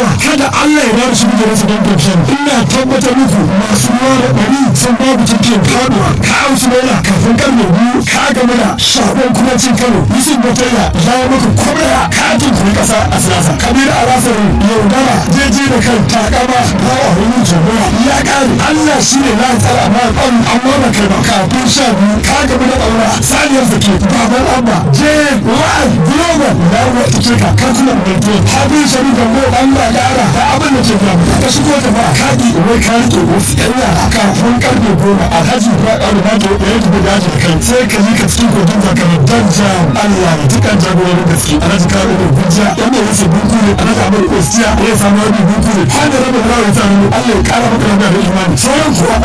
addu'a kada Allah ya bada shi da rasa don pension ina tabbatar muku masu ruwa da bari sun babu cikin faduwa ka ausu naira kafin karfe biyu ka gama da shagon kuma cin kano yusuf batalla ya yi maka kwamaya ka tuntuni kasa a siyasa kabir a rasar yaudara jeje da kan takama ba a wani jagora ya kare Allah shi ne na tsara amma an amma ba kai ba kafin sha biyu ka gama da ɗaura saniyar zake baban abba je wa'ad global ya wata ce ka kankunan mai habin shari da mo Allah ya ara da abin da ke gaba ka shigo da ba kaɗi wai ka rike wasu ƴan yara kafin karfe goma alhaji ba ƙaru ba ta ya yi daji da kai sai ka yi ka cikin kogin zakarar dan jam Allah ya tukan jagororin gaske alhaji karo da gujiya wanda ya rasa buku ne alhaji amur ostiya ya samu wani buku ne har da rabin rawar ta Allah ya ƙara maka da imani sauran kuwa